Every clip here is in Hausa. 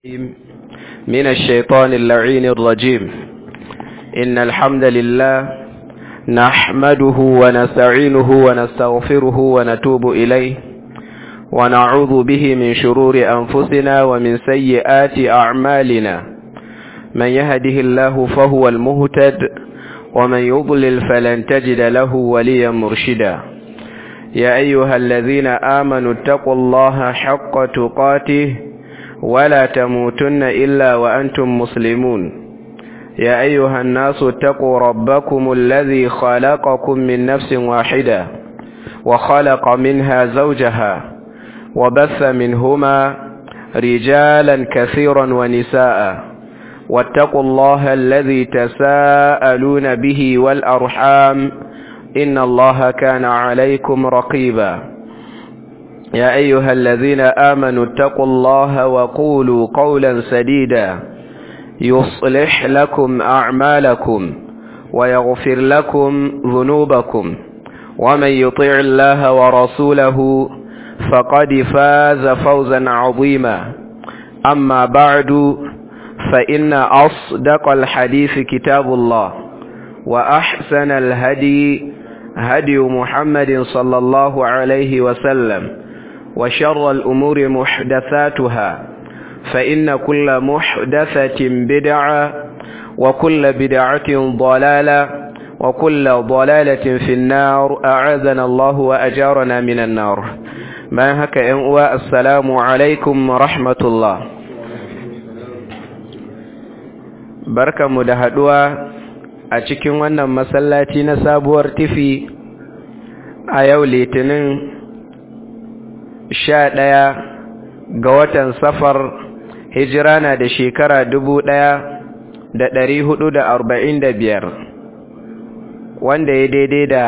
من الشيطان اللعين الرجيم إن الحمد لله نحمده ونستعينه ونستغفره ونتوب إليه ونعوذ به من شرور أنفسنا ومن سيئات أعمالنا من يهده الله فهو المهتد ومن يضلل فلن تجد له وليا مرشدا يا أيها الذين آمنوا اتقوا الله حق تقاته ولا تموتن إلا وأنتم مسلمون يا أيها الناس اتقوا ربكم الذي خلقكم من نفس واحدة وخلق منها زوجها وبث منهما رجالا كثيرا ونساء واتقوا الله الذي تساءلون به والأرحام إن الله كان عليكم رقيبا يا أيها الذين آمنوا اتقوا الله وقولوا قولا سديدا يصلح لكم أعمالكم ويغفر لكم ذنوبكم ومن يطيع الله ورسوله فقد فاز فوزا عظيما أما بعد فإن أصدق الحديث كتاب الله وأحسن الهدي هدي محمد صلى الله عليه وسلم وشر الأمور محدثاتها فإن كل محدثة بدعة وكل بدعة ضلالة وكل ضلالة في النار أعاذنا الله وأجارنا من النار ما هكا إنواء السلام عليكم ورحمة الله بركة مدهدوا a cikin wannan masallaci na sabuwar tifi a yau litinin sha ɗaya ga watan safar hijira na da shekara dubu ɗaya da ɗari hudu da arba'in da biyar wanda ya daidai da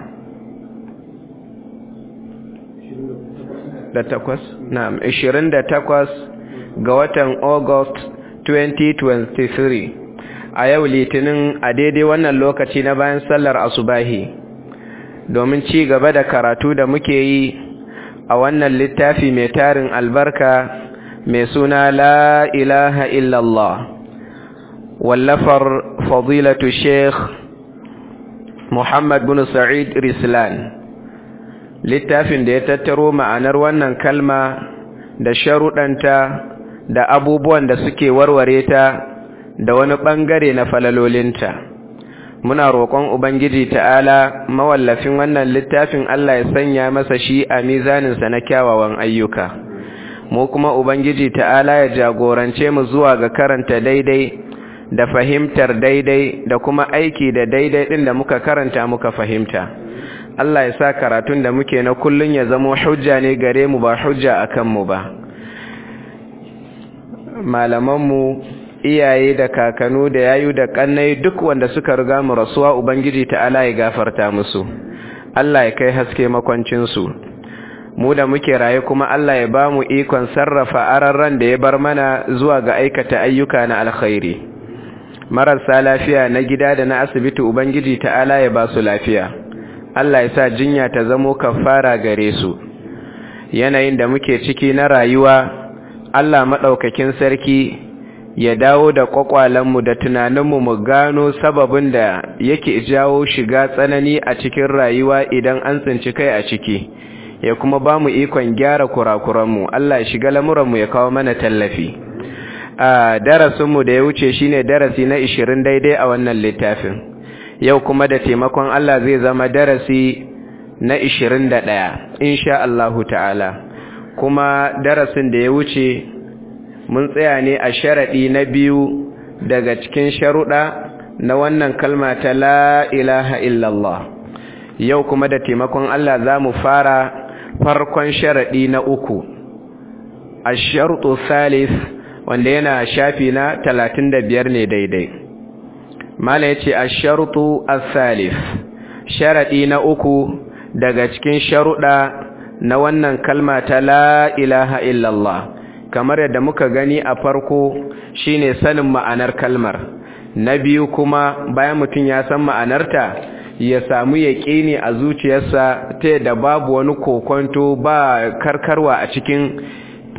da takwas na ishirin da takwas ga watan august 2023 a yau litinin a daidai wannan lokaci na bayan sallar asubahi domin ci gaba da karatu da muke yi a wannan littafi mai tarin albarka mai suna la ilaha illallah wallafar fadilatu sheikh muhammad bin sa'id rislan littafin da ya tattaro ma'anar wannan kalma da sharuɗanta da abubuwan da suke warware ta da wani ɓangare na falalolinta muna roƙon ubangiji ta'ala mawallafin wannan littafin Allah ya sanya masa shi a mizaninsa na kyawawan ayyuka mu kuma ubangiji ta'ala ya jagorance mu zuwa ga karanta daidai da fahimtar daidai da kuma aiki da daidai ɗin da muka karanta muka fahimta Allah ya sa karatun da muke na kullun ya zama hujja ne gare mu ba hujja akan mu ba malamanmu iyaye da kakanu da yayu da kannai duk wanda suka riga mu rasuwa ubangiji ta'ala ya gafarta musu Allah ya kai haske makwancin su mu da muke raye kuma Allah ya bamu ikon sarrafa ararran da ya bar mana zuwa ga aikata ayyuka na alkhairi marasa lafiya na gida da na asibiti ubangiji ta'ala ya ba su lafiya Allah ya sa jinya ta zamo kafara gare su yanayin da muke ciki na rayuwa Allah madaukakin sarki ya dawo da kwakwalenmu da tunaninmu mu gano sababin da yake jawo shiga tsanani a cikin rayuwa idan an tsinci kai a ciki ya kuma ba mu ikon gyara kurakuranmu Allah ya shiga lamuranmu ya kawo mana tallafi a darasinmu da ya wuce shine darasi na 20 daidai a wannan littafin yau kuma da taimakon Allah zai zama darasi na 21 insha Allahu ta'ala kuma darasin da ya wuce mun tsaya ne a sharaɗi na biyu daga cikin sharuɗa na wannan kalma ta la ilaha illallah yau kuma da taimakon Allah za mu fara farkon sharaɗi na uku a sharuɗu salis wanda yana shafi na talatin da biyar ne daidai mala ya ce a sharuɗu salis sharaɗi na uku daga cikin sharuɗa na wannan kalma ta la ilaha illallah kamar yadda muka gani a farko shine sanin ma'anar kalmar na biyu kuma bayan mutum ya san ma'anarta ya samu yaƙini a zuciyarsa ta yadda babu wani kokonto ba karkarwa a cikin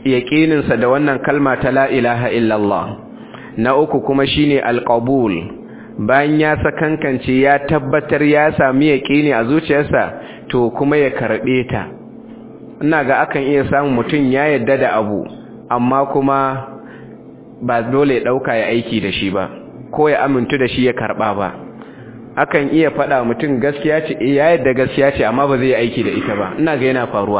yaƙininsa da wannan kalma ta la ilaha illallah na uku kuma shine alqabul bayan ya sakankance ya tabbatar ya sami yaƙini a zuciyarsa to kuma ya karɓe ta ina ga akan iya samun mutum ya yadda da abu amma kuma ba dole ya ɗauka ya aiki da shi ba ko ya amintu da shi ya karɓa ba akan iya faɗa mutum gaskiya ce ya yadda gaskiya ce amma ba zai aiki da ita ba ina ga yana faruwa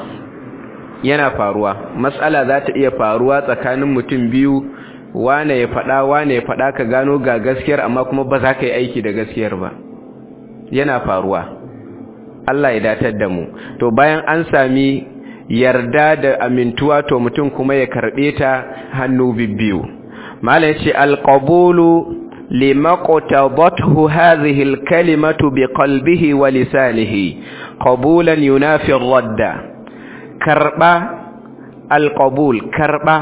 yana faruwa matsala za ta iya faruwa tsakanin mutum biyu wane ya faɗa wane ya faɗa ka gano ga gaskiyar amma kuma ba za ka yi aiki da gaskiyar ba yana faruwa Allah ya datar da mu to bayan an sami yarda da amintuwa to mutum kuma ya karɓe ta hannu bibbiyu mala ya ce alƙabulu limaqtadathu hadhihi alkalimatu biqalbihi wa lisanihi qabulan yunafi radda karɓa alƙabul karɓa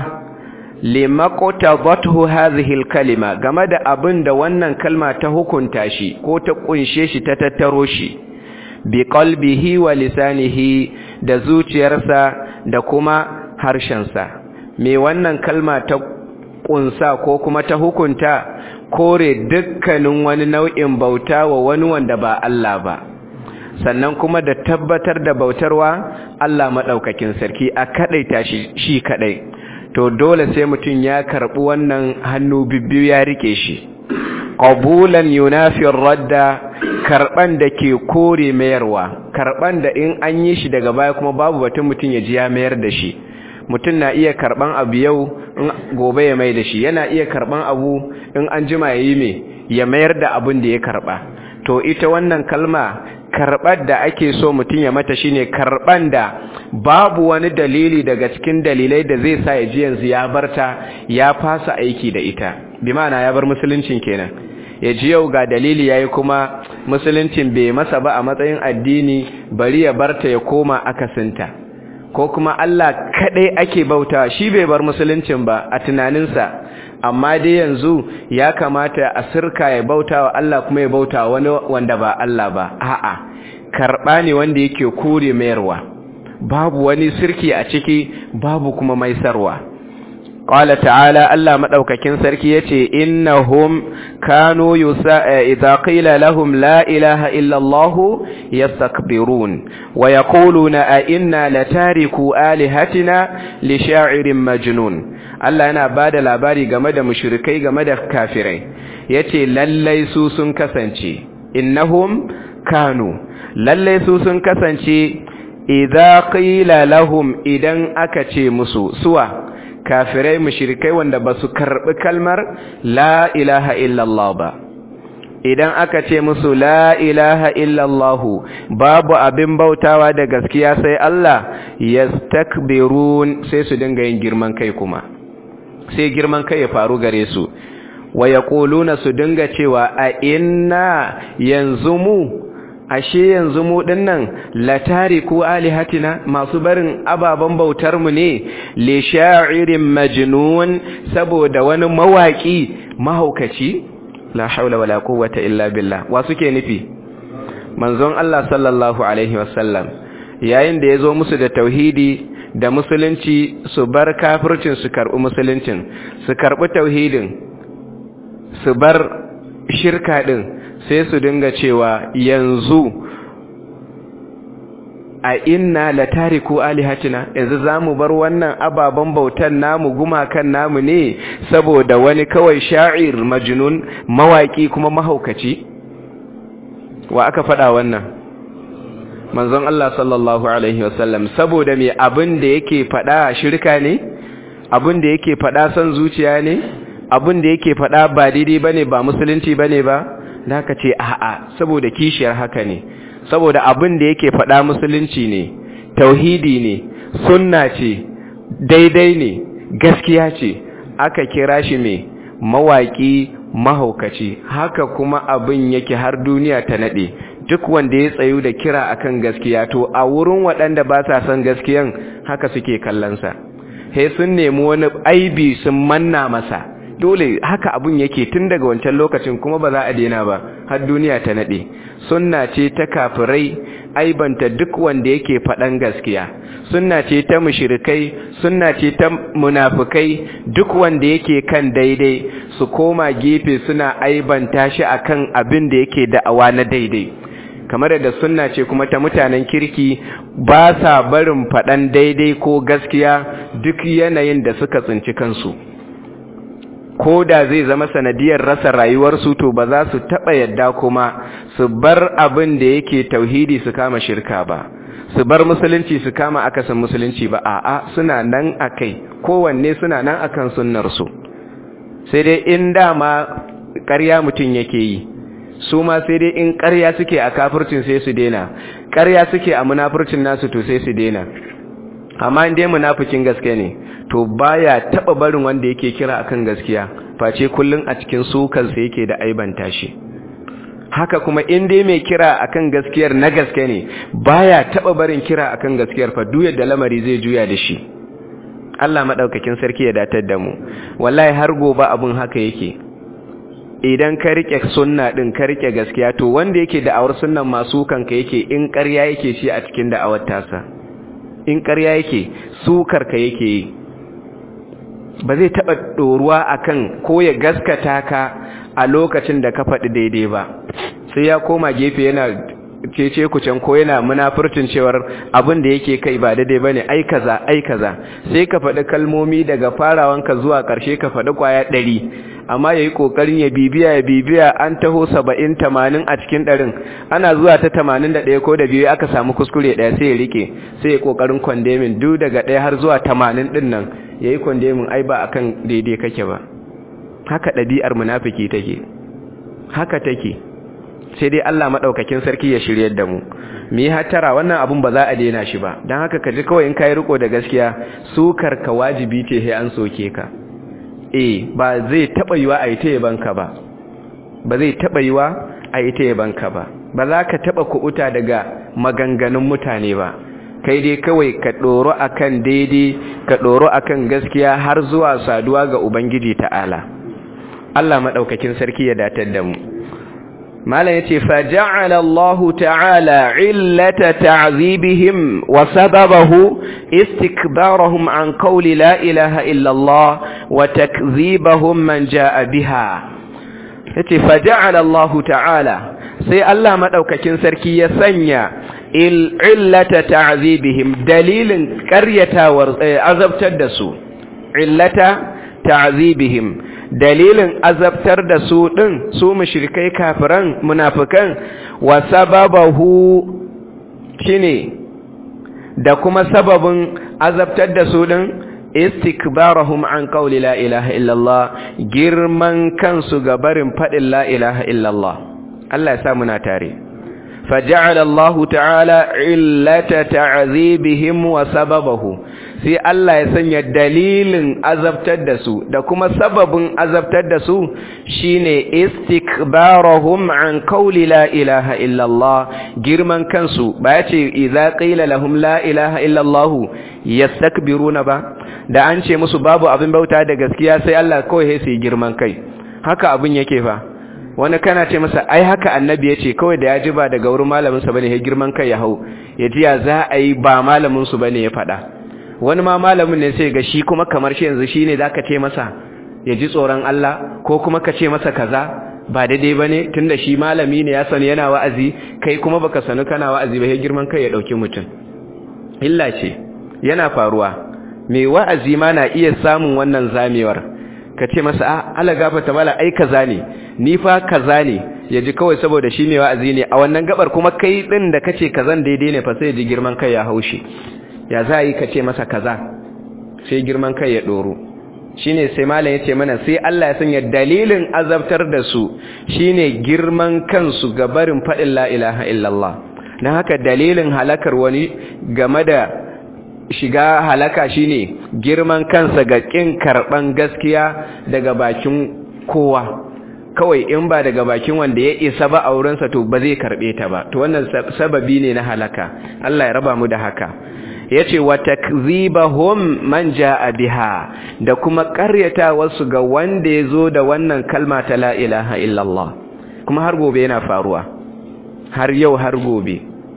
limaqtadathu hadhihi alkalima game da abin da wannan kalma ta hukunta shi ko ta kunshe shi ta tattaro shi bi qalbihi wa lisanihi da zuciyarsa da kuma harshensa me wannan kalma ta kunsa ko kuma ta hukunta kore dukkanin wani nau'in bauta wa wani wanda ba Allah ba sannan kuma da tabbatar da bautarwa Allah madaukakin sarki a kadaita shi shi kadai to dole sai mutum ya karbi wannan hannu bibbiyu ya rike shi qabulan yunafi radda karban da ke kore mayarwa karban da in an yi shi daga baya kuma babu batun mutum ya ji ya mayar da shi mutum na iya karban abu yau in gobe ya mai da shi yana iya karban abu in an jima ya yi me ya mayar da abin da ya karba to ita wannan kalma karɓar da ake so mutum ya mata shine karɓan da babu wani dalili daga cikin dalilai da zai sa ya ji yanzu ya barta ya fasa aiki da ita bi ma'ana ya bar musuluncin kenan ya ji yau ga dalili yayi kuma musuluncin bai masa ba a matsayin addini bari ya barta ya koma akasinta ko kuma Allah kadai ake bauta shi bai bar musuluncin ba a tunaninsa amma dai yanzu ya kamata a sirka ya bauta wa Allah kuma ya bauta wani wanda ba Allah ba a'a karɓa ne wanda yake kore mayarwa babu wani sirki a ciki babu kuma maisarwa qala ta'ala Allah madaukakin sarki yace innahum kanu yusa idza qila lahum la ilaha illa Allah yastakbirun wa yaquluna a inna latariku alihatina li sha'irin majnun Allah yana bada labari game da mushrikai game da kafirai yace lallai su sun kasance innahum kanu lallai su sun kasance idza qila lahum idan aka ce musu suwa kafirai mushrikai wanda basu karbi kalmar la ilaha illallah ba idan aka ce musu la ilaha illallah babu abin bautawa da gaskiya sai Allah yastakbirun sai su dinga yin girman kai kuma sai girman kai ya faru gare su wa yaquluna su dinga cewa a inna yanzu mu ashe yanzu mu dinnan latariku alihatina masu barin ababan bautar mu ne li sha'irin majnun saboda wani mawaki mahaukaci la haula wala quwwata illa billah wa suke nufi manzon Allah sallallahu alaihi wasallam yayin da yazo musu da tauhidi da musulunci su bar kafircin su karbi musuluncin su karbi tauhidin su bar shirka din sai su dinga cewa yanzu a inna la tariku alihatina yanzu zamu bar wannan ababan bautan namu gumakan namu ne saboda wani kawai sha'ir majnun mawaki kuma mahaukaci wa aka faɗa wannan manzon Allah sallallahu alaihi wasallam saboda me abin da yake faɗa shirka ne abin da yake faɗa son zuciya ne abin da yake faɗa ba daidai bane ba musulunci bane ba da ka ce a'a saboda kishiyar haka ne saboda abin da yake faɗa musulunci ne tauhidi ne sunna ce daidai ne gaskiya ce aka kira shi mai mawaƙi mahaukaci haka kuma abin yake har duniya ta naɗe duk wanda ya tsayu da kira akan gaskiya to a wurin waɗanda ba sa son gaskiyan haka suke kallonsa he sun nemi wani aibi sun manna masa dole haka abun yake tun daga wancan lokacin kuma ba za a daina ba har duniya ta nade sunna ce ta kafirai aibanta duk wanda yake faɗan gaskiya sunna ce ta mushrikai sunna ce ta munafikai duk wanda yake kan daidai su koma gefe suna aibanta shi akan abin da yake da'awa na daidai kamar da sunna ce kuma ta mutanen kirki ba sa barin faɗan daidai ko gaskiya duk yanayin da suka tsinci kansu ko da zai zama sanadiyar rasa rayuwarsu to ba za su taɓa yadda kuma su bar abin da yake tauhidi su kama shirka ba su bar musulunci su kama akasin musulunci ba a'a suna nan akai kowanne suna nan akan sunnarsu sai dai in dama ƙarya mutum yake yi su ma sai dai in ƙarya suke a kafircin sai su daina ƙarya suke a munafurcin nasu to sai su daina amma in dai munafikin gaske ne to baya taba barin wanda yake kira akan gaskiya face kullun a cikin sukan sa yake da aibanta shi haka kuma in dai mai kira akan gaskiyar na gaske ne baya taba barin kira akan gaskiyar fa duk yadda lamari zai juya da shi Allah madaukakin sarki ya datar da mu wallahi har gobe abun haka yake idan ka rike sunna din ka rike gaskiya to wanda yake da'awar sunnan masu kanka yake in ƙarya yake shi a cikin da'awar tasa in ƙarya yake sukar ka yake yi ba zai taɓa ɗoruwa akan ko ya gaskata ka a lokacin da ka faɗi daidai ba sai ya koma gefe yana cece kucin ko yana munafurcin cewar abin da yake kai ba daidai bane ai kaza ai kaza sai ka faɗi kalmomi daga farawanka zuwa ƙarshe ka faɗi kwaya ɗari amma yayi kokarin ya bibiya ya bibiya an taho 70 80 a cikin ɗarin ana zuwa ta 81 ko da biyu aka samu kuskure ɗaya sai ya rike sai ya kokarin condemning duk daga ɗaya har zuwa 80 din nan yayi condemning ai ba akan daidai kake ba haka ɗabi'ar munafiki take haka take sai dai Allah madaukakin sarki ya shiryar da mu mu yi hatara wannan abun ba za a daina shi ba dan haka ka ji kawai in kai riko da gaskiya sukar ka wajibi ce sai an soke ka eh ba zai taba yiwa a yi ta yabanka ba ba zai taba yiwa a yi ta yabanka ba ba za ka taba kuɓuta daga maganganun mutane ba kai dai kawai ka ɗoro akan daidai ka ɗoro akan gaskiya har zuwa saduwa ga ubangiji ta'ala Allah maɗaukakin sarki ya datar da mu malam yace fa ja'ala Allah ta'ala illata ta'zibihim wa sababahu istikbarahum an qawli la ilaha illa Allah wa takdhibahum man jaa biha yace fa ja'ala Allah ta'ala sai Allah madaukakin sarki ya sanya illata ta'zibihim dalilin qaryatawar azabtar da su illata ta'zibihim dalilin azabtar da su ɗin su mushrikai kafiran munafikan wa sababahu shine da kuma sababin azabtar da su ɗin istikbarahum an qawli la ilaha illallah girman kansu ga barin faɗin la ilaha illallah Allah ya sa muna tare faja'ala Allah ta'ala illata ta'zibihim wa sababahu sai Allah ya sanya dalilin azabtar da su da kuma sababin azabtar da su shine istikbarahum an qawli la ilaha illallah girman kansu ba ya ce idza qila lahum la ilaha illallah yastakbiruna ba da an ce musu babu abin bauta da gaskiya sai Allah kawai sai girman kai haka abin yake fa wani kana ce masa ai haka annabi ya ce kawai da ya ji ba daga wurin malaminsa bane ya girman kai ya hau ya ji ya za a yi ba malaminsu bane ya faɗa wani ma malamin ne sai ga shi kuma kamar shi yanzu shine zaka ce masa ya ji tsoron Allah ko kuma ka ce masa kaza ba daidai bane tunda shi malami ne ya sani yana wa'azi kai kuma baka sani kana wa'azi ba sai girman kai ya dauki mutum illa ce yana faruwa mai wa'azi ma na iya samun wannan zamewar ka ce masa a ala gafata mala ai kaza ne ni fa kaza ne ya ji kawai saboda shi mai wa'azi ne a wannan gabar kuma kai din da kace kazan daidai ne fa sai ya ji girman kai ya haushi ya za yi ka ce masa kaza sai girman kai ya ɗoro shi ne sai malam ya ce mana sai Allah ya sanya dalilin azabtar da su shi ne girman kansu ga barin faɗin la'ilaha illallah na haka dalilin halakar wani game da shiga halaka shi ne girman kansa ga ƙin karɓan gaskiya daga bakin kowa kawai in ba daga bakin wanda ya isa ba a wurinsa to ba zai karɓe ta ba to wannan sababi ne na halaka Allah ya raba mu da haka yace wa takzibahum man jaa biha da kuma ƙaryata wasu ga wanda yazo da wannan kalma ta la ilaha illallah kuma har gobe yana faruwa har yau har gobe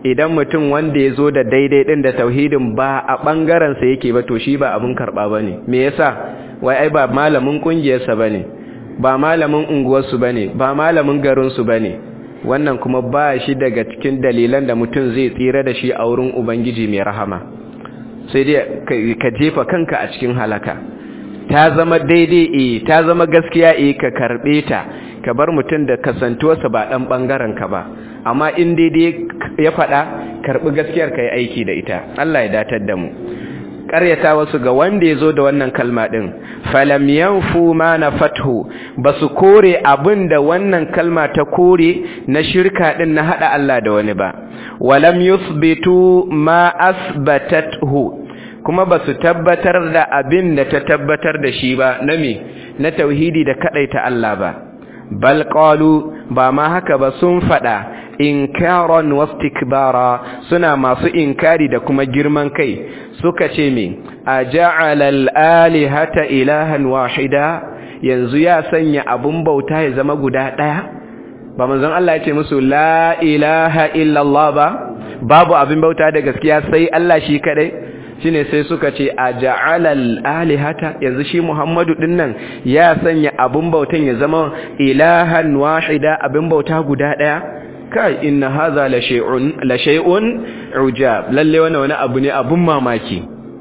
idan mutum wanda ya zo da daidai ɗin da tauhidin ba a ɓangarensa yake ba to shi ba abin karɓa ba ne me yasa wai ai ba malamin ƙungiyarsa ba ne ba malamin unguwarsu ba ne ba malamin garinsu ba ne wannan kuma ba shi daga cikin dalilan da mutum zai tsira da shi a wurin ubangiji mai rahama sai dai ka jefa kanka a cikin halaka ta zama daidai e ta zama gaskiya e ka karɓe ta ka bar mutum da kasantuwarsa ba ɗan ɓangaren ka ba amma in daidai ya faɗa karɓi gaskiyar ka yi aiki da ita Allah ya datar da mu ƙaryata wasu ga wanda ya zo da wannan kalma ɗin falam yanfu ma na fathu ba su kore abin da wannan kalma ta kore na shirka ɗin na haɗa Allah da wani ba walam yusbitu ma asbatathu kuma ba su tabbatar da abin da ta tabbatar da shi ba na me na tauhidi da kaɗaita Allah ba bal qalu ba ma haka ba sun fada inkaran wastikbara suna masu inkari da kuma girman kai suka ce me aja'ala al-alihata ilahan wahida yanzu ya sanya abun bauta ya zama guda daya ba manzon Allah ya ce musu la ilaha illa Allah ba babu abin bauta da gaskiya sai Allah shi kadai shine sai suka ce a ja'alal alihata yanzu shi Muhammadu dinnan ya sanya abun bautan ya zama ilahan wahida abin bauta guda daya kai inna hadha la shay'un la shay'un ujab lalle wannan wani abu ne abun mamaki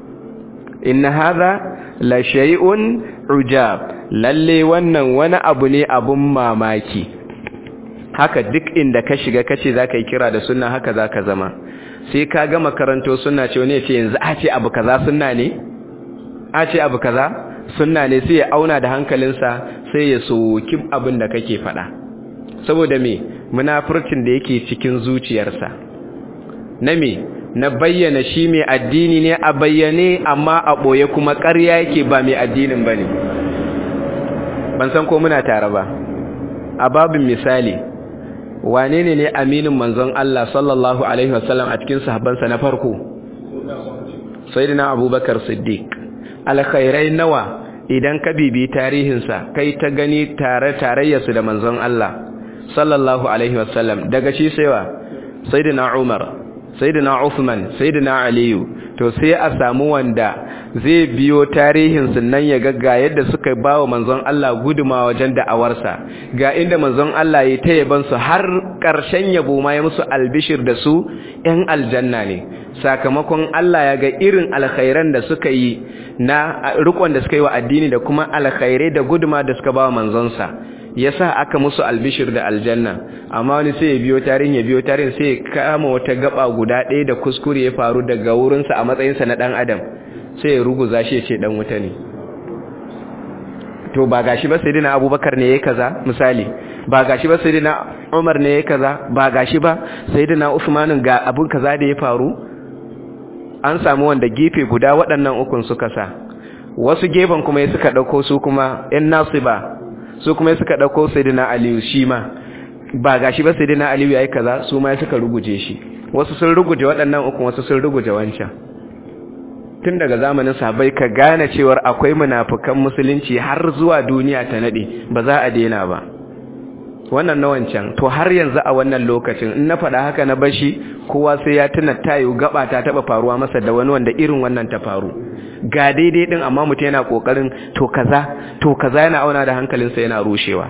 inna hadha la shay'un ujab lalle wannan wani abu ne abun mamaki haka duk inda ka shiga kace zaka yi kira da sunna haka zaka zama sai ka gama karanto sunna ce wani ya ce yanzu a ce abu kaza sunna ne a ce abu kaza sunna ne sai ya auna da hankalinsa sai ya soki abin da kake faɗa saboda me munafurcin da yake cikin zuciyarsa na me na bayyana shi mai addini ne a bayyane amma a ɓoye kuma ƙarya yake ba mai addinin ba ne ban san ko muna tare ba a babin misali wane ne ne aminin manzon Allah sallallahu alaihi wasallam a cikin sahabbansa na farko sayyidina abubakar siddiq alkhairai nawa idan ka bibi tarihinsa kai ta gani tare tarayyarsu da manzon Allah sallallahu alaihi wasallam daga shi saiwa sayyidina umar sayyidina uthman sayyidina aliyu to sai a samu wanda zai biyo tarihin nan ya ga yadda suka ba wa manzon Allah guduma wajen da'awarsa ga inda manzon Allah ya ta yaban su har ƙarshen yabo ma ya musu albishir da su ‘yan aljanna ne sakamakon Allah ya ga irin alkhairan da suka yi na rikon da suka yi wa addini da kuma alkhairai da guduma da suka ba wa manzonsa yasa aka musu albishir da aljanna amma wani sai ya biyo tarihin ya biyo tarihin sai ya kama wata gaba guda ɗaya da kuskure ya faru daga wurinsa a matsayinsa na ɗan adam sai ya ruguza shi ya ce ɗan wuta ne to ba gashi ba sayyidina abubakar ne yayi kaza misali ba gashi ba sayyidina umar ne yayi kaza ba gashi ba sayyidina usman ga abun kaza da ya faru an samu wanda gefe guda waɗannan ukun suka sa wasu gefen kuma ya suka ɗauko su kuma ‘yan nasu ba su kuma suka ɗauko sayyidina aliyu shi ma ba gashi ba sayyidina aliyu ya yi kaza su ma suka ruguje shi wasu sun ruguje waɗannan ukun wasu sun ruguje wancan tun daga zamanin sahabbai ka gane cewar akwai munafukan musulunci har zuwa duniya ta nade ba za a daina ba wannan na wancan to har yanzu a wannan lokacin in na faɗa haka na bashi kowa sai ya tuna tayo gaba ta taɓa faruwa masa da wani wanda irin wannan ta faru ga daidai din amma mutum yana kokarin to kaza to kaza yana auna da hankalinsa yana rushewa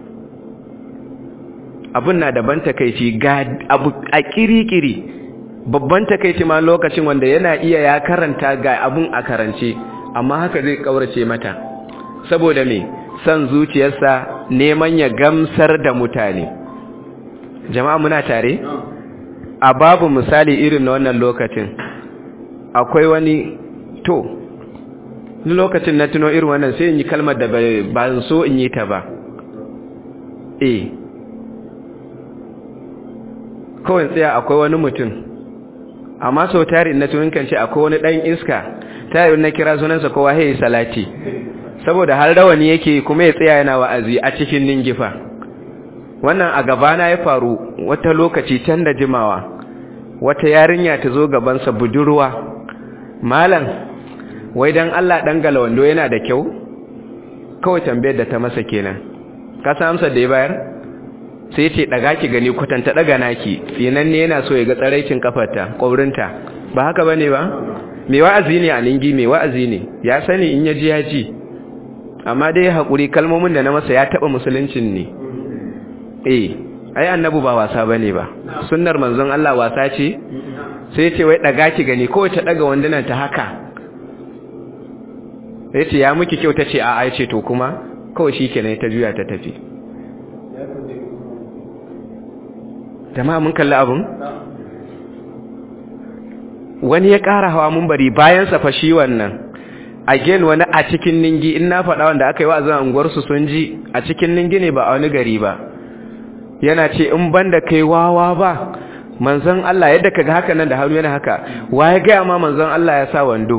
abun na daban takeici ga abu a kirikiri babban takeici ma lokacin wanda yana iya ya karanta ga abun a karance amma haka zai kaurace mata saboda me san zuciyarsa neman ya gamsar da mutane jama'a muna tare a babu misali irin na wannan lokacin akwai wani to lokacin na tuno irin wannan sai in yi kalmar da ba so in yi ta ba eh kawai tsaya akwai wani mutum amma sau tari na tunin kan ce akwai wani ɗan iska tari na kira sunansa kowa hei salati saboda har rawani yake kuma ya tsaya yana wa'azi a cikin ningifa wannan a gabana ya faru wata lokaci can da jimawa wata yarinya ta zo gabansa budurwa malam wai dan Allah dan galawando yana da kyau kawai tambayar da ta masa kenan ka san amsar da ya bayar sai ce daga ki gani kwatanta daga naki tsinan ne yana so ya ga tsaraicin kafarta kwaurinta ba haka bane ba mai wa'azi ne a ningi mai wa'azi ne ya sani in ya ji ya ji amma dai hakuri kalmomin da na masa ya taba musuluncin ne eh ai annabi ba wasa bane ba sunnar manzon Allah wasa ce sai ce wai daga ki gani ko ta daga wandunan ta haka sai ce ya miki kyau tace a ai ce to kuma kawai shikenan ta juya ta tafi jama'a mun kalli abun wani ya ƙara hawa mun bari bayan sa fashi wannan again wani a cikin ningi in na faɗa wanda aka yi wa zan unguwar su sun ji a cikin ningi ne ba a wani gari ba yana ce in banda kai wawa ba manzon Allah yadda kaga haka nan da hannu yana haka waye ga ma manzon Allah ya sa wando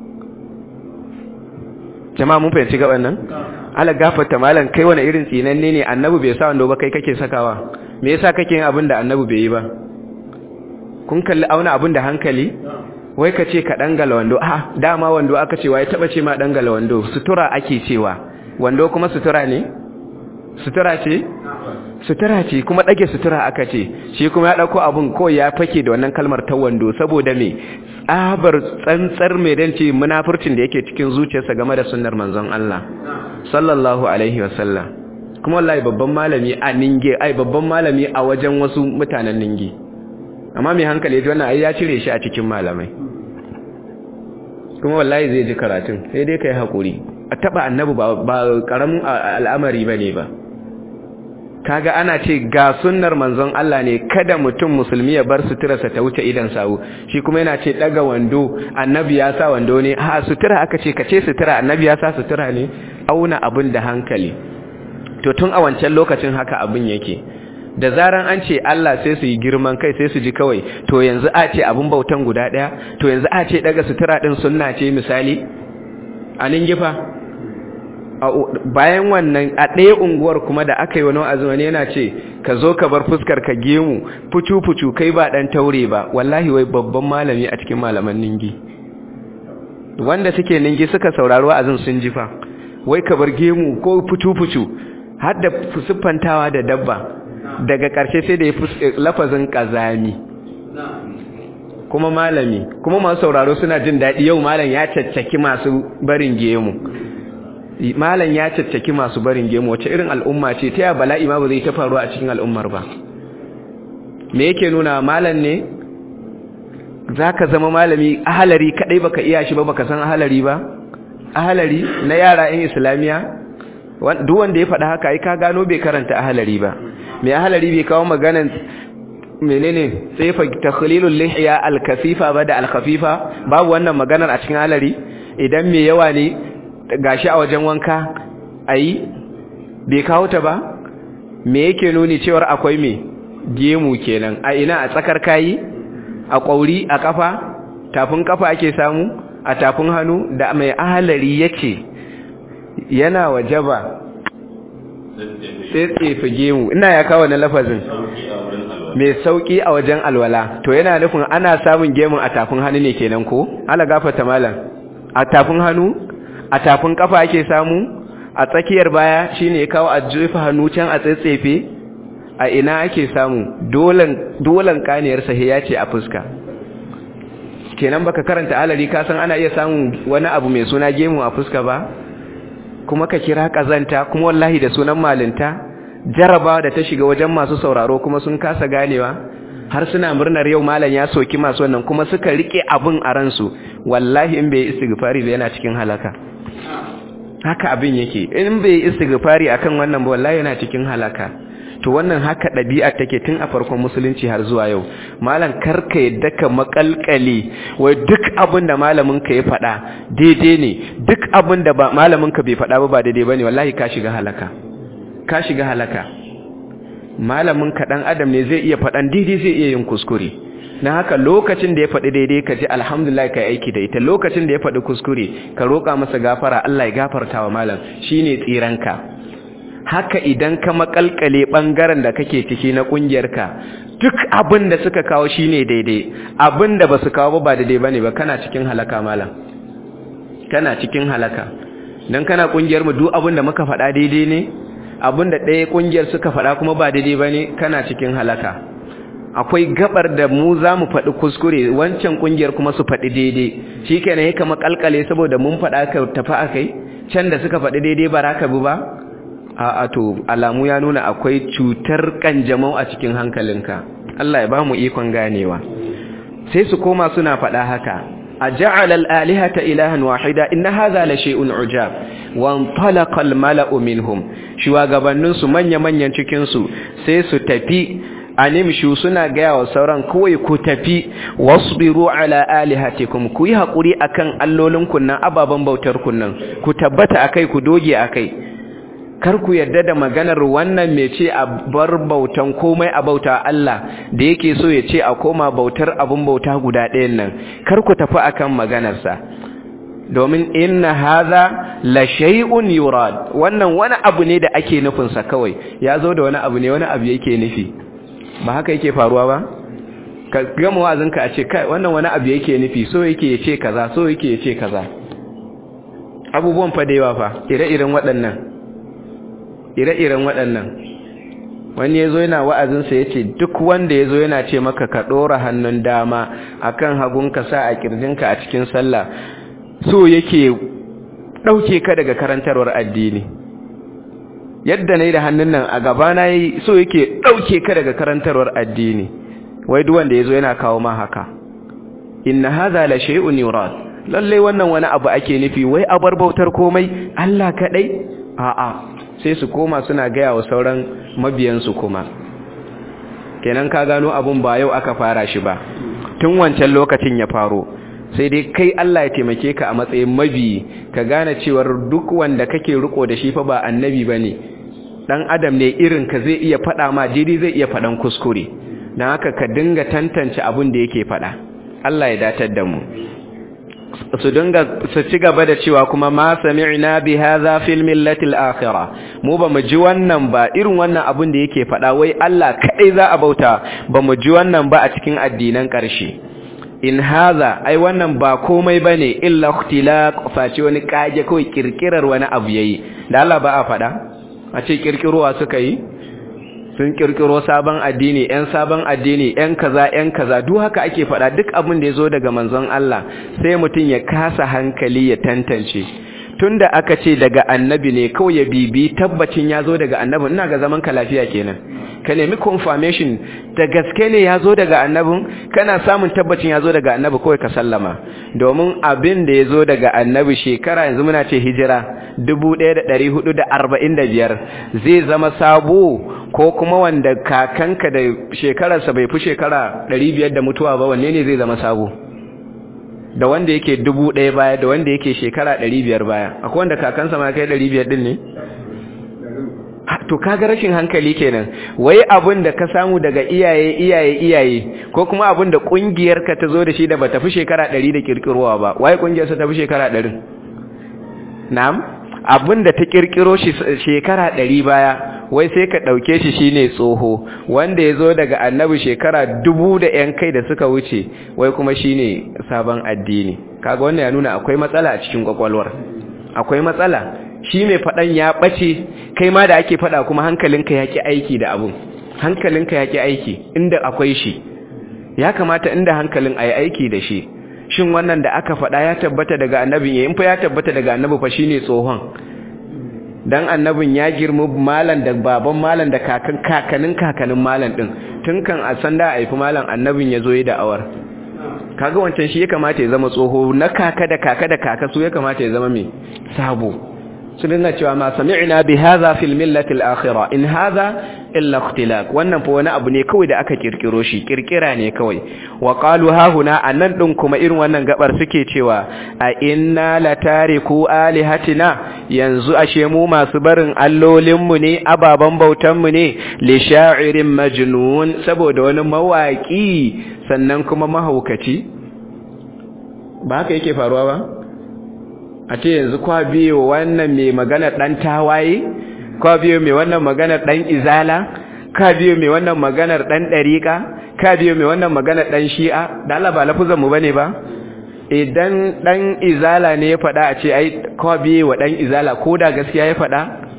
jama'a mun fahimci gaban nan Allah gafarta malam kai wani irin tsinanne ne annabi bai sa wando ba kai kake sakawa me yasa kake yin abin da annabi bai yi ba kun kalli auna abin da hankali wai ka ce ka dangala wando ah dama wando aka ce wai taba ce ma dangala wando sutura ake cewa wando kuma sutura ne sutura ce sutura ce kuma dage sutura aka ce shi kuma ya dauko abun ko ya fake da wannan kalmar ta wando saboda me tsabar tsantsar mai dan ce munafurcin da yake cikin zuciyarsa game da sunnar manzon Allah sallallahu alaihi wasallam kuma wallahi babban malami a ninge ai babban malami a wajen wasu mutanen ninge amma mai hankali ji wannan ai ya cire shi a cikin malamai kuma wallahi zai ji karatun sai dai kai hakuri a taba annabi ba ba karamin al'amari bane ba kaga ana ce ga sunnar manzon Allah ne kada mutum musulmi ya bar suturarsa ta wuce idan sawu shi kuma yana ce daga wando annabi ya sa wando ne a sutura aka ce kace sutura annabi ya sa sutura ne auna abin da hankali to tun a wancan lokacin haka abin yake da zaran an ce Allah sai su yi girman kai sai su ji kawai to yanzu a ce abin bautan guda daya to yanzu a ce daga sutura din sunna ce misali a ningifa bayan wannan a ɗaya unguwar kuma da aka yi wani wa'azin yana ce ka zo ka bar fuskar ka gemu fucu-fucu kai ba ɗan taure ba wallahi wai babban malami a cikin malaman ningi wanda suke ningi suka saurari wa'azin sun ji fa wai ka bar gemu ko fucu-fucu har da siffantawa da dabba daga ƙarshe sai da ya lafazin ƙazami kuma malami kuma masu sauraro suna jin daɗi yau malam ya caccaki masu barin gemu malam ya caccaki masu barin gemu wace irin al'umma ce ta ya bala'i ma ba zai ta faruwa a cikin al'ummar ba me yake nuna malam ne zaka zama malami ahalari kadai baka iya shi ba baka san ahalari ba ahalari na yara in islamiya duk wanda ya faɗa haka ai ka gano bai karanta ahalari ba me ahalari bai kawo maganan menene sai fa takhlilul lihya al-kasifa ba da al-khafifa babu wannan maganar a cikin ahalari idan me yawa ne gashi a wajen wanka ayi bai kawo ta ba me yake nuni cewar akwai me gemu kenan a ina a tsakar kayi a kwauri a kafa tafin kafa ake samu a tafin hannu da mai ahalari yace yana wajaba tsetsefe gemu ina ya kawo na lafazin mai sauki a wajen alwala to yana nufin ana samun gemun a tafin hannu ne kenan ko ala gafata malam a tafin hannu a tafin kafa ake samu a tsakiyar baya shine ya kawo a jefa hannu can a tsetsefe a ina ake samu dolan dolan kaniyar sahi ya ce a fuska kenan baka karanta alari ka san ana iya samun wani abu mai suna gemu a fuska ba kuma ka kira kazanta kuma wallahi da sunan malinta jarabawa da ta shiga wajen masu sauraro kuma sun kasa ganewa har suna murnar yau malam ya soki masu wannan kuma suka rike abin a ransu wallahi in bai istighfari ba yana cikin halaka haka abin yake in bai istighfari akan wannan ba wallahi yana cikin halaka to wannan haka ɗabi'a take tun a farkon musulunci har zuwa yau malam karka yadda ka makalkale wai duk abin da malamin ka ya faɗa daidai ne duk abin da malamin ka bai faɗa ba ba daidai bane wallahi ka shiga halaka ka shiga halaka malamin ka dan adam ne zai iya faɗan daidai zai iya yin kuskure na haka lokacin da ya faɗi daidai ka ji alhamdulillah ka aiki da ita lokacin da ya faɗi kuskure ka roƙa masa gafara Allah ya gafarta wa malam shine tsiranka haka idan ka makalkale bangaren da kake ciki na kungiyarka duk abin da suka kawo shine daidai abin da basu kawo ba daidai bane ba kana cikin halaka malam kana cikin halaka dan kana kungiyar mu duk abin da muka faɗa daidai ne abinda ɗaya ƙungiyar suka faɗa kuma ba daidai ba ne kana cikin halaka akwai gabar da mu za mu faɗi kuskure wancan ƙungiyar kuma su faɗi daidai shi kenan ya kama ƙalƙale saboda mun faɗa ka tafi a kai can da suka faɗi daidai ba raka bi ba a to alamu ya nuna akwai cutar ƙanjamau a cikin hankalinka Allah ya ba mu ikon ganewa sai su koma suna faɗa haka أجعل الآلهة إلها واحدة إن هذا لشيء عجاب وانطلق الملأ منهم شواغبannun su manya-manyan cikin su sai su tafi animshu suna gaya wa sauran kawai ku tafi wasbiru ala alihatikum ku yi hakuri akan allolin kunnan ababan bautar kunnan ku tabbata akai ku doge akai kar ku yarda da maganar wannan mai ce a bar bautan komai a bauta Allah da yake so ya ce a koma bautar abun bauta guda ɗayan nan kar ku tafi akan maganarsa domin inna hadha la shay'un yurad wannan wani abu ne da ake nufin sa kawai ya zo da wani abu ne wani abu yake nufi ba haka yake faruwa ba ka gama wa'azinka a ce kai wannan wani abu yake nufi so yake ya ce kaza so yake ya ce kaza abubuwan fa da yawa fa ire-iren waɗannan ire-iren waɗannan wani ya zo yana wa'azinsa ya ce duk wanda ya zo yana ce maka ka ɗora hannun dama a kan hagunka sa a ƙirjinka a cikin sallah so yake ɗauke ka daga karantarwar addini yadda na yi da hannun nan a gaba na yi so yake ɗauke ka daga karantarwar addini wai duk wanda ya zo yana kawo ma haka inna haza la shay'un yurad lalle wannan wani abu ake nufi wai abar bautar komai Allah kadai a'a sai su koma suna gaya wa sauran mabiyansu kuma kenan ka gano abun ba yau aka fara shi ba tun wancan lokacin ya faro sai dai kai Allah ya taimake ka a matsayin mabiyi ka gane cewar duk wanda kake riko da shi fa ba annabi bane dan adam ne irin ka zai iya fada ma jiri zai iya fadan kuskure dan haka ka dinga tantance abun da yake fada Allah ya datar da mu su dinga su ci gaba da cewa kuma ma sami'na bi hadha fil millati al-akhirah mu ba mu ji wannan ba irin wannan abun da yake faɗa wai Allah kadai za a bauta ba mu ji wannan ba a cikin addinan ƙarshe in hadha ai wannan ba komai bane illa ikhtilaq face wani kage kawai kirkirar wani abu yayi da Allah ba a faɗa a ce kirkirowa suka yi sun kirkiro sabon addini ‘yan sabon addini ‘yan kaza ‘yan kaza duk haka ake faɗa duk abin da ya zo daga manzon Allah sai mutum ya kasa hankali ya tantance tun da aka ce daga annabi ne kawai ya bibi tabbacin ya zo daga annabi ina ga zaman ka lafiya kenan ka nemi confirmation da gaske ne ya zo daga annabin kana samun tabbacin ya zo daga annabi kawai ka sallama domin abin da ya zo daga annabi shekara yanzu muna ce hijira 1445 zai zama sabo ko kuma wanda kakanka da shekararsa bai fi shekara 500 da mutuwa ba wanne ne zai zama sabo da wanda yake dubu ɗaya baya da wanda yake shekara ɗari biyar baya akwai wanda kakansa ma kai ɗari biyar ɗin ne? to kaga rashin hankali kenan wai abin da ka samu daga iyaye iyaye iyaye ko kuma abin da ƙungiyar ka ta zo da shi da ba tafi shekara ɗari da ƙirƙirowa ba wai ƙungiyar sa tafi shekara ɗarin na'am abin da ta ƙirƙiro shi shekara ɗari baya wai sai ka ɗauke shi shine tsoho wanda ya zo daga annabi shekara dubu da ‘yan kai da suka wuce wai kuma shine sabon addini kaga wannan ya nuna akwai matsala a cikin kwakwalwar akwai matsala shi mai faɗan ya ɓace kai ma da ake faɗa kuma hankalinka ya ƙi aiki da abun hankalinka ya ƙi aiki inda akwai shi ya kamata inda hankalin a yi aiki da shi shin wannan da aka faɗa ya tabbata daga annabin ya in fa ya tabbata daga annabi fa shine tsohon dan annabin ya girma malan da baban malan da kakan kakanin kakanin malan din tun kan a san da aifi malan annabin ya zo yi da'awar kaga wancan shi ya kamata ya zama tsoho na kaka da kaka da kaka su ya kamata ya zama mai sabo su dinga cewa ma sami'na bi hadha fil millati al-akhirah in hadha illa ikhtilaq wannan fa wani abu ne kawai da aka kirkiro shi kirkira ne kawai wa qalu ha huna anan din kuma irin wannan gabar suke cewa a inna latariku alihatina yanzu ashe mu masu barin allolin mu ne ababan bautan mu ne li sha'irin majnun saboda wani mawaki sannan kuma mahaukaci ba haka yake faruwa ba a ce yanzu kwa biyo wannan mai magana ɗan tawaye kwa biyo mai wannan maganar ɗan izala ka biyo mai wannan maganar ɗan ɗariƙa ka biyo mai wannan maganar ɗan shi'a da Allah ba lafuzan mu bane ba idan ɗan izala ne ya faɗa a ce ai kwa biyo wa ɗan izala ko da gaskiya ya faɗa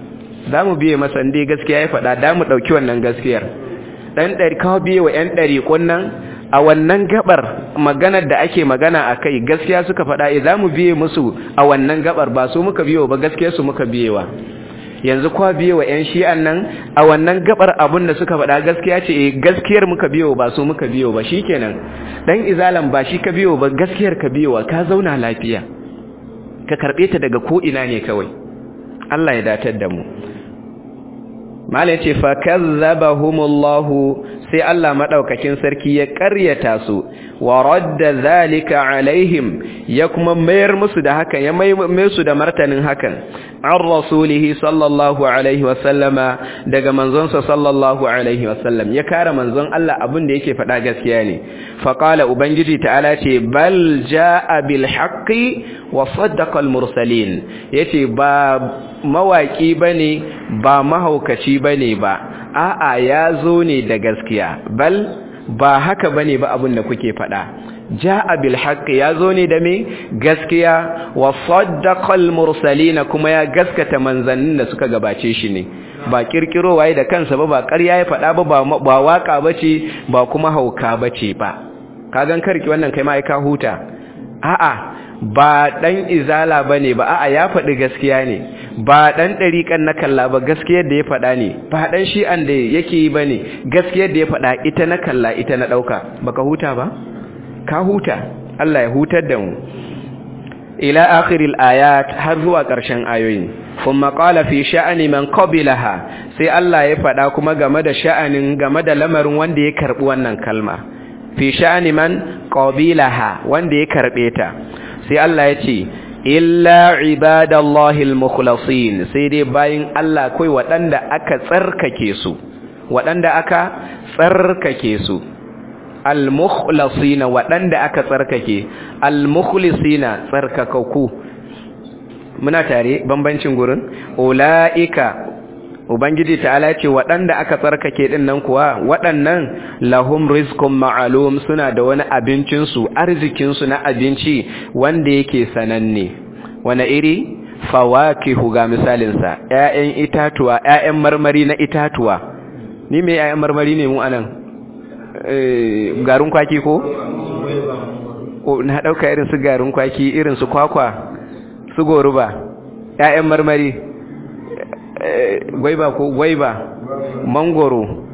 za mu biye masa inda gaskiya ya faɗa da mu ɗauki wannan gaskiyar ɗan ɗari kawo biye wa ‘yan ɗari kunnan a wannan gabar maganar da ake magana a kai gaskiya suka faɗa e za mu biye musu a wannan gabar ba su muka biyewa ba gaskiyarsu muka biyewa yanzu kwa biye wa 'yan shi'an nan a wannan gabar abin da suka faɗa gaskiya ce e gaskiyar muka biyo ba su muka biyo ba shi kenan ɗan izalan ba shi ka biyo ba gaskiyar ka biyowa ka zauna lafiya ka karɓe ta daga ko'ina ne kawai Allah ya datar da mu malai ce fa kazzabahumullahu sai Allah madaukakin sarki ya ƙaryata su wa radda zalika alaihim ya kuma mayar musu da hakan ya mai su da martanin hakan an rasulihi sallallahu alaihi wasallama daga manzonsa sallallahu alaihi wasallam ya kare manzon Allah abin da yake faɗa gaskiya ne faqala ubangiji ta'ala ce bal jaa bil haqqi wa saddaqa al mursalin yace ba mawaki bane ba mahaukaci bane ba a'a ya zo ne da gaskiya bal ba haka bane ba abin da kuke faɗa ja'a bil haqqi ya zo ne da me gaskiya wa saddaqal mursalin kuma ya gaskata manzannin da suka gabace shi ne ba kirkiro waye da kansa ba ba ƙarya ya faɗa ba ba waka bace ba kuma hauka bace ba kagan karki wannan kai ma ai ka huta a'a ba dan izala bane ba a'a ya faɗi gaskiya ne ba dan dariƙan na kalla ba gaskiyar da ya faɗa ne ba dan shi'an da yake yi bane gaskiyar da ya faɗa ita na kalla ita na ɗauka baka huta ba ka huta Allah ya hutar da mu ila akhiril ayat har zuwa ƙarshen ayoyin kuma qala fi sha'ani man qabilaha sai Allah ya faɗa kuma game da sha'anin game da lamarin wanda ya karbi wannan kalma fi sha'ani man qabilaha wanda ya karbe ta sai Allah ya ce illa ibadallahi almukhlasin sai dai bayin Allah kai waɗanda aka tsarkake su waɗanda aka tsarkake su almukhlasina waɗanda aka tsarkake almukhlisina tsarkakaku muna tare bambancin gurin ulaika ubangiji ta'ala ce waɗanda aka tsarkake din nan kuwa waɗannan lahum rizqun ma'lum suna da wani abincin su arzikin su na abinci wanda yake sananne wani iri fawakihu ga misalin sa ƴaƴan itatuwa ƴaƴan marmari na itatuwa ni me ƴaƴan marmari ne mu anan eh garin kwaki ko na dauka irin su garin kwaki irin su kwakwa su goruba ƴaƴan marmari gwaiba ko gwaiba mangoro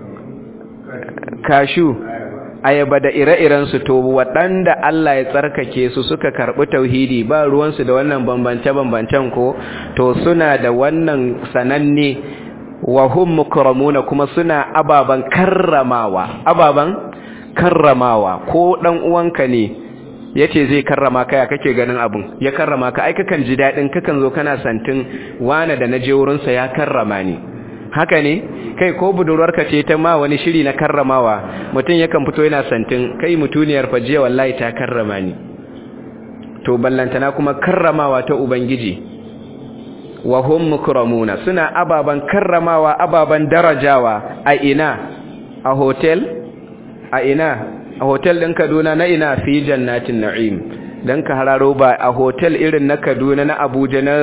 kashu ayaba da ire-irensu to waɗanda Allah ya tsarkake su suka karɓi tauhidi ba ruwansu da wannan bambance-bambancen ko to suna da wannan sananne wa hum mukramuna kuma suna ababan karramawa ababan karramawa ko dan uwanka ne yace zai karrama ka ya kake ganin abun ya karrama ka ai kakan ji dadin kakan zo kana santin wana da naje wurin sa ya karrama ni haka ne kai ko budurwarka ce ta ma wani shiri na karramawa mutum yakan fito yana santin kai mutuniyar fajiya wallahi ta karrama ni to ballantana kuma karramawa ta ubangiji wa hum mukramuna suna ababan karramawa ababan darajawa a ina a hotel a ina a hotel din Kaduna na ina fi jannatin na'im dan ka hararo ba a hotel irin na Kaduna na Abuja na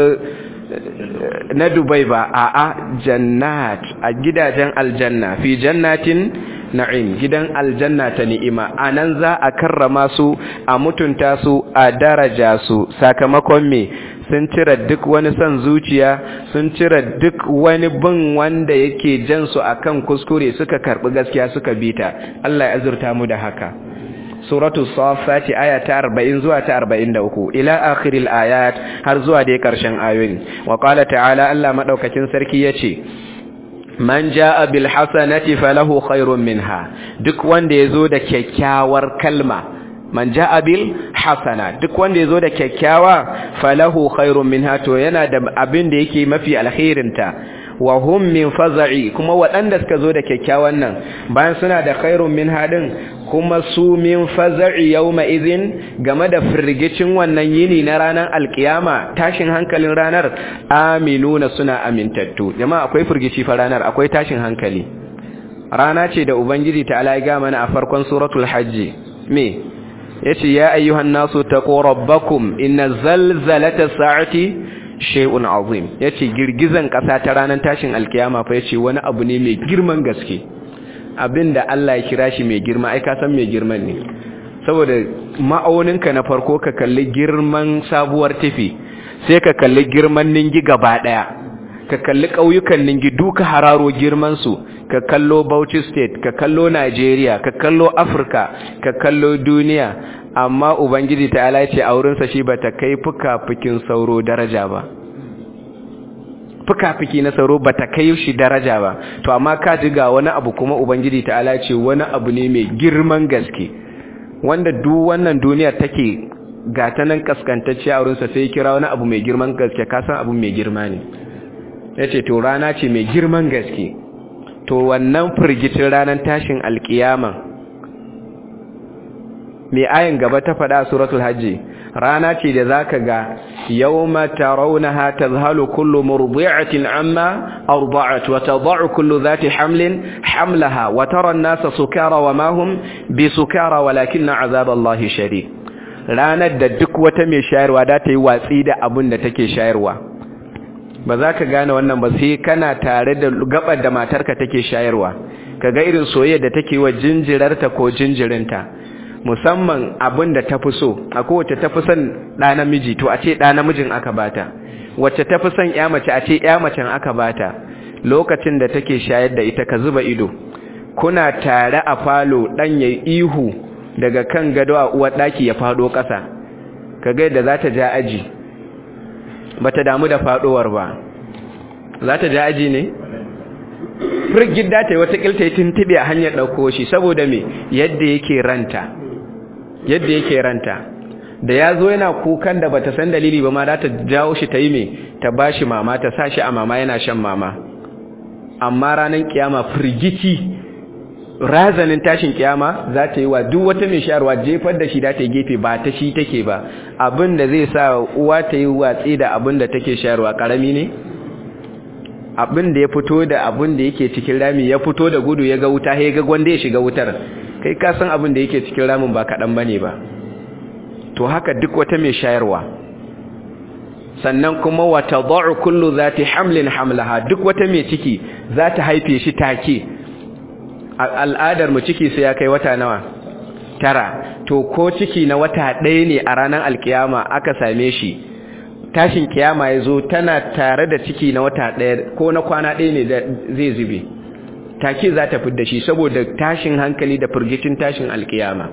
na Dubai ba a a jannat a gidajen aljanna fi jannatin na'im gidan aljanna ta ni'ima anan za a karrama su a mutunta su a daraja su sakamakon me sun cire duk wani son zuciya sun cire duk wani bin wanda yake jan su akan kuskure suka karbi gaskiya suka bita Allah ya azurta mu da haka suratu safati aya ta 40 zuwa ta 43 ila akhiril ayat har zuwa dai karshen ayoyin wa qala ta'ala Allah madaukakin sarki yace man jaa bil hasanati falahu khairun minha duk wanda yazo da kyakkyawar kalma man ja'a bil hasana duk wanda yazo da kyakkyawa falahu khairun minha to yana da abin da yake mafi alkhairin ta wa hum min faza'i kuma waɗanda suka zo da kyakkyawan nan bayan suna da khairun minha din kuma su min faza'i yawma idhin game da firgicin wannan yini na ranar alkiyama tashin hankalin ranar aminuna suna amintattu jama'a akwai firgici fa ranar akwai tashin hankali rana ce da ubangiji ta alaiga mana a farkon suratul hajji me yace ya ayyuhan nasu taqu rabbakum inna zalzalata sa'ati shay'un azim yace girgizan kasa ta ranar tashin alkiyama fa yace wani abu ne mai girman gaske abinda Allah ya kira shi mai girma ai ka san mai girman ne saboda ma'auninka na farko ka kalli girman sabuwar tafi sai ka kalli girman ningi gaba daya ka kalli ƙauyukan ningi duka hararo girman su ka kallo Bauchi state ka kallo Nigeria ka kallo Africa ka kallo duniya amma ubangiji ta ala ce a wurinsa shi bata kai fuka-fukin sauro daraja ba fuka-fuki na sauro bata kai shi daraja ba to amma ka ji ga wani abu kuma ubangiji ta ala ce wani abu ne mai girman gaske wanda duk wannan duniyar take ga ta nan kaskantacce a wurinsa sai kira wani abu mai girman gaske ka san abu mai girma ne ya ce to rana ce mai girman gaske to wannan firgicin ranar tashin alkiyama mai ayin gaba ta faɗa suratul hajji rana ce da zaka ga yawma tarawunaha tazhalu kullu murdi'atin amma arda'at wa tad'u kullu dhati hamlin hamlaha wa tara an-nasa sukara wa ma hum bisukara walakinna 'azaballahi shadid ranar da duk wata mai shayarwa da ta yi watsi da abin da take shayarwa ba za ka gane wannan ba sai kana tare da gabar da matarka take shayarwa kaga irin soyayya da take wa jinjirarta ko jinjirinta musamman abin da ta fi so a kowace ta fi son ɗa namiji to a ce ɗa namijin aka bata wacce ta fi son ya mace a ce ya macen aka bata lokacin da take shayar da ita ka zuba ido kuna tare a falo ɗan ya ihu daga kan gado a uwar ɗaki ya faɗo ƙasa ka ga yadda za ta ja aji ba ta damu da faɗowar ba za ta ja aji ne? firgid da ta yi wata ƙilta ya tuntube a hanyar ɗauko shi saboda me yadda yake ranta yadda yake ranta da ya zo yana kukan da bata san dalili ba ma za ta jawo shi ta yi me ta ba shi mama ta sa shi a mama yana shan mama amma ranar kiyama firgici razanin tashin kiyama za ta yi wa duk wata mai shayarwa jefar da shi da ta yi gefe ba ta shi take ba abin da zai sa uwa ta yi watsi da abin da take shayarwa karami ne abin da ya fito da abin da yake cikin rami ya fito da gudu ya ga wuta ya ga gwanda ya shiga wutar kai ka san abin da yake cikin ramin ba kaɗan ba ne ba to haka duk wata mai shayarwa sannan kuma wata za'u kullu za ta hamlin hamlaha duk wata mai ciki za ta haife shi take al'adar mu ciki sai ya kai wata nawa tara to ko ciki na wata ɗaya ne a ranar alkiyama aka same shi tashin kiyama ya zo tana tare da ciki na wata ɗaya ko na kwana ɗaya ne zai zube take za ta fidda shi saboda tashin hankali da firgicin tashin alkiyama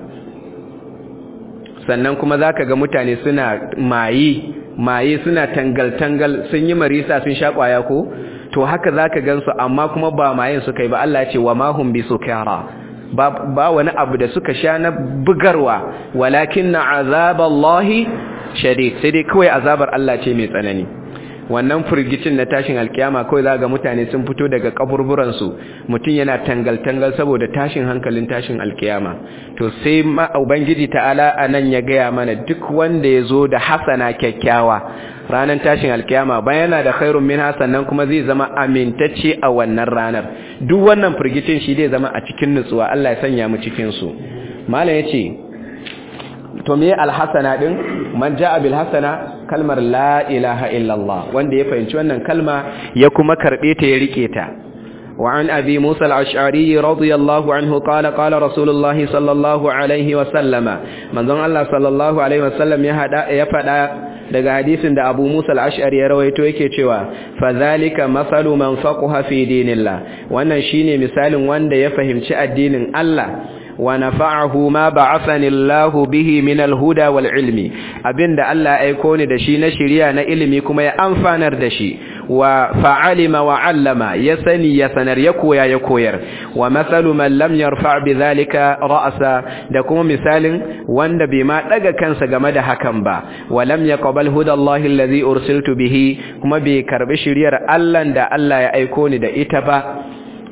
sannan kuma za ka ga mutane suna maye maye suna tangal-tangal sun yi marisa sun sha ƙwaya ko to haka za ka gansu amma kuma ba mayin suka yi ba Allah ce wa mahun bi su kyara ba wani abu da suka sha na bugarwa walakin na azaballahi shadid sai dai kawai azabar Allah ce mai tsanani wannan firgicin na tashin alkiyama kawai za ga mutane sun fito daga kaburburansu mutum yana tangal-tangal saboda tashin hankalin tashin alkiyama to sai ma ubangiji ta'ala anan ya gaya mana duk wanda ya zo da hasana kyakkyawa ranar tashin alkiyama bayan yana da khairun min hasannan kuma zai zama amintacce a wannan ranar duk wannan firgicin shi zai zama a cikin nutsuwa Allah ya sanya mu cikin su malam yace to me alhasana din man jaa bil hasana kalmar la ilaha illallah wanda ya fahimci wannan kalma ya kuma karbe ta ya rike ta وعن أبي موسى الأشعري رضي الله عنه قال قال رسول الله صلى الله عليه وسلم من ظن الله صلى الله عليه وسلم يفدى daga hadisin da Abu Musa al-Ash'ari ya rawaito yake cewa fadhalika masalu man faqaha fi dinillah wannan shine misalin wanda ya fahimci addinin Allah wa nafa'ahu ma ba'athani Allahu bihi min al-huda wal ilmi abinda Allah ya aiko ni da shi na shiriya na ilimi kuma ya amfanar da shi wa fa'alima wa 'allama ya sani ya sanar ya koya ya koyar wa masalu man lam yarfa' bidhalika ra'sa da kuma misalin wanda bai ma daga kansa game da hakan ba wa lam yaqbal hudallahi allazi ursiltu bihi kuma bai karbi shiriyar Allah da Allah ya aiko ni da ita ba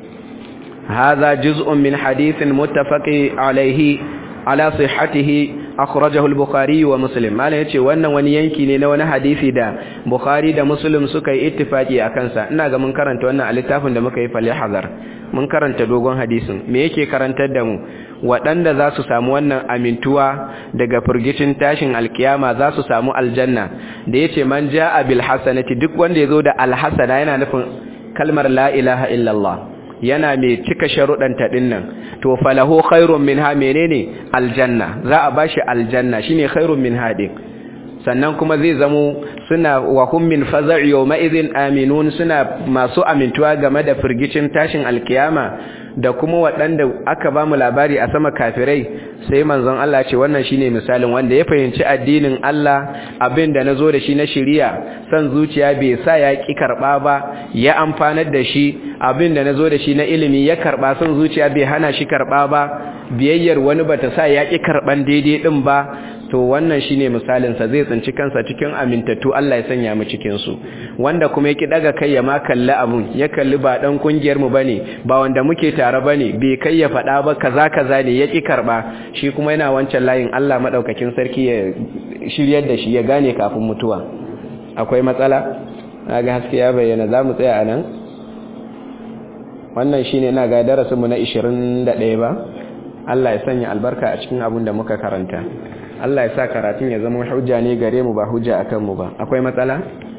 هذا جزء من حديث متفق عليه على صحته akhrajahu al-bukhari wa muslim malam yace wannan wani yanki ne na wani hadisi da bukhari da muslim suka yi ittifaki akan sa ina ga mun karanta wannan a littafin da muka yi fal hazar mun karanta dogon hadisin me yake karantar da mu waɗanda za su samu wannan amintuwa daga firgicin tashin alkiyama za su samu aljanna da yace man jaa bil hasanati duk wanda yazo da alhasana yana nufin kalmar la ilaha illallah yana mai cika sharuɗanta ɗin nan to falahu khairun minha menene aljanna za a bashi aljanna shine khairun minha din sannan kuma zai zamo suna wa hum min faza'i yawma idhin aminun suna masu amintuwa game da firgicin tashin alkiyama da kuma waɗanda aka ba mu labari a sama kafirai sai manzon Allah ce wannan shine misalin wanda ya fahimci addinin Allah abin da nazo da shi na shiriya san zuciya bai sa ya ki karba ba ya amfanar da shi abin da nazo da shi na ilimi ya karba san zuciya bai hana shi karba ba biyayyar wani bata sa ya ki karban daidai din ba to wannan shine misalin sa zai tsinci kansa cikin amintattu Allah ya sanya mu cikin su wanda kuma yake daga kai ya ma kalli abun ya kalli ba dan kungiyar mu bane ba wanda muke tare bane bai kai ya fada ba kaza kaza ne yaki karba shi kuma yana wancan layin Allah madaukakin sarki ya shiryar da shi ya gane kafin mutuwa akwai matsala ga haske ya bayyana zamu tsaya anan wannan shine ina ga darasin mu na 21 ba Allah ya sanya albarka a cikin abun da muka karanta Allah ya sa karatun ya zama hujja ne gare mu ba hujja akan mu ba akwai matsala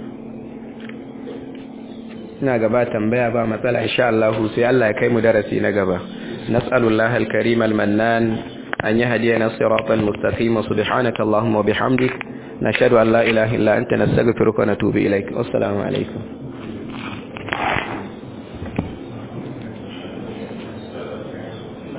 ina gaba tambaya ba matsala insha Allah sai Allah ya kai mu darasi na gaba nas'alullahi al-karim al-mannan an yahdiyana siratan mustaqima subhanaka allahumma wa bihamdik nashhadu an la ilaha illa anta nastaghfiruka wa natubu ilaik wassalamu alaikum